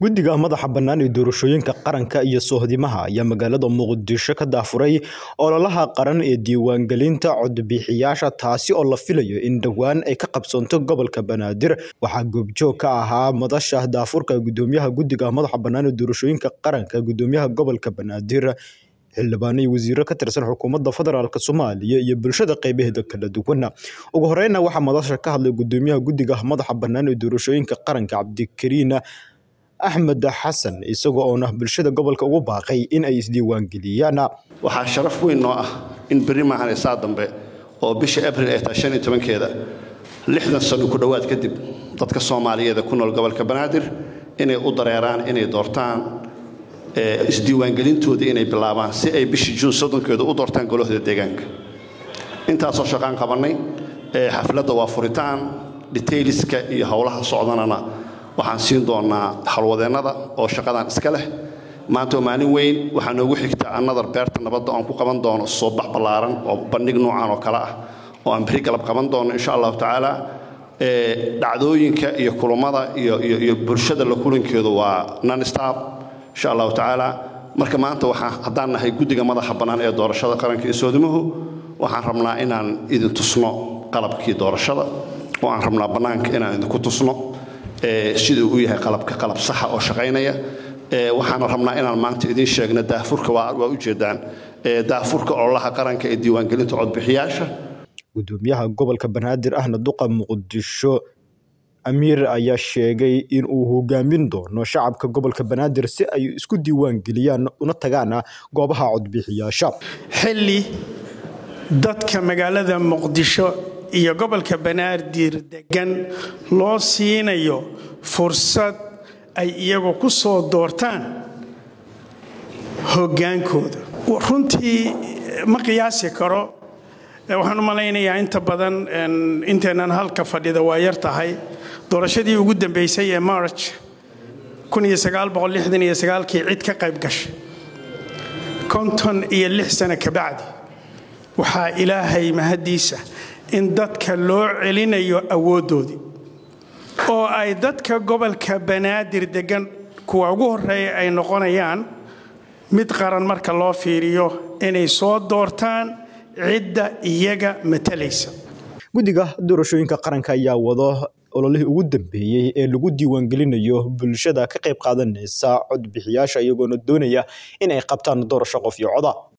guddiga madaxa bannaan ee doorashooyinka qaranka iyo soohdimaha ayaa magaalada muqdisho ka daafuray ololaha qaran ee diiwaangelinta codbixiyaasha taasi oo la filayo in dhowaan ay ka qabsoonto gobolka banaadir waxaa goobjoog ka ahaa madasha daafurka gudoomiyaha guddiga madaxa bannaan ee doorashooyinka qaranka gudoomiyaha gobolka banaadir xildhibaano iyo wasiiro ka tirsan xukuumadda federaalk soomaaliya iyo bulshada qeybaheeda kala duwan ugu horeyna waxaa madasha ka hadlay gudoomiyaha guddiga madaxa bannaan ee doorashooyinka qaranka cabdikariin axmed xasan isagoo oona bulshada gobolka ugu baaqay in ay isdiiwaangeliyaan waxaa sharaf weyn noo ah in berri maahan saa dambe oo bisha abril ay tahay shan iyo tobankeeda lixdan sano ku dhowaad kadib dadka soomaaliyeed ee ku nool gobolka banaadir inay u dareeraan inay doortaan isdiiwaangelintoodii inay bilaabaan si ay bishii juun soddonkeeda u doortaan golahooda deegaanka intaasoo shaqaan qabannay xafladda waa furitaan detailiska iyo howlaha socdanana waxaan siin doonaa halwadeennada oo shaqadan iska leh maanta waa maalin weyn waxaa noogu xigta anadar beerta nabadda oon ku qaban doono soo bax ballaaran oo bandhig noocan oo kale ah oo aan beri galab qaban doono insha allahu tacaala dhacdooyinka iyo kulummada iyo bulshada la kulankeedu waa nonstop insha allahu tacaala marka maanta waxaa haddaan nahay guddiga madaxa bannaan ee doorashada qaranka iyo soodimuhu waxaan rabnaa inaan idin tusno qalabkii doorashada oo aan rabnaa bannaanka inaan idinku tusno siduu u yahay qalabka qalab saxa oo shaqaynaya waxaana rabnaa inaan maanta idiin sheegno daafurka waa ujeedaan daafurka ololaha qaranka ee diiwaangelinta codbixiyaasha gudoomiyaha gobolka banaadir ahna duqa muqdisho amiir ayaa sheegay in uu hogaamin doono shacabka gobolka banaadir si ay isku diiwaangeliyaan una tagaan goobaha codbixiyaasha xilli dadka magaalada muqdisho iyo gobolka banaadir degan loo siinayo fursad ay iyagu ku soo doortaan hoggaankooda runtii ma qiyaasi karo waxaan u malaynayaa inta badan inteennan halka fadhida waa yar tahay doorashadii ugu dambaysay ee march kii cid ka qayb gashay konton iyo lix sano kabacdi waxaa ilaahay mahaddiisa in dadka loo celinayo awooddoodii oo ay dadka gobolka banaadir deggan kuwa ugu horreeya ay noqonayaan mid qaran marka loo fiiriyo inay soo doortaan cidda iyaga matalaysa guddiga doorashooyinka qaranka ayaa wado ololihii ugu dambeeyey ee lagu diiwaangelinayo bulshada ka qayb qaadanaysa codbixiyaasha iyagoona doonaya in ay qabtaan doorasho qof iyo coda